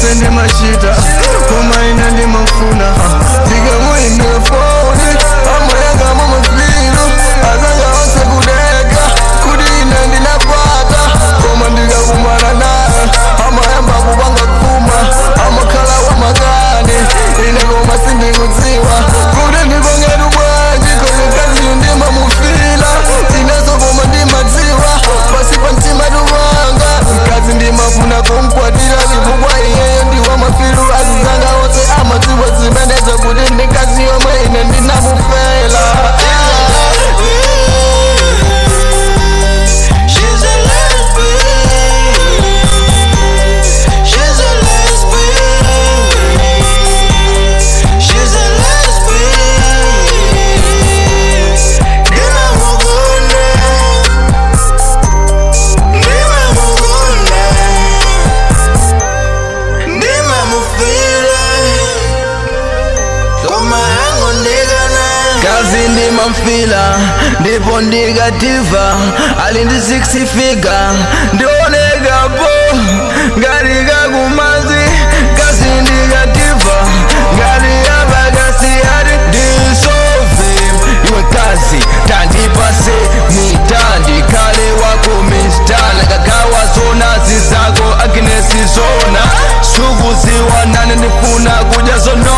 zonse ndimachita koma ine ndimafuna ndikamuimbira foni amayanga mamafilu azanga onse kudeka kuti ine ndinapata koma ndikakumana naye amayamba kupanga kuma amakhala wamakani ine koma sindikudziwa kuti ndipangatu bwanji kozikaziyo ndimamufila ineso koma ndimadziwa pasi pa mtima tuwanga mkazi ndimafuna kumkwatira chifukwa iyeyo ndiwa mafilu azizanga onse amadziwa zimenezo kuti ndikazi yomwe ine ndinamufela She's a lesbian. She's a lesbian. She's a lesbian. Dima mugune. Dima mugune. Dima mufile. Koma hango ndigana. kazi ndimamfila ndipo ndikativa ali ndi 6 figa ndionekapo ngati kakumazi kazi ndikativa ngati yapakasi ati ndisove iwe kazi tandipase mitandi kale wako mistana kagawa zonazi zako aginesi zona sukuziwa nane ndifuna kudya zono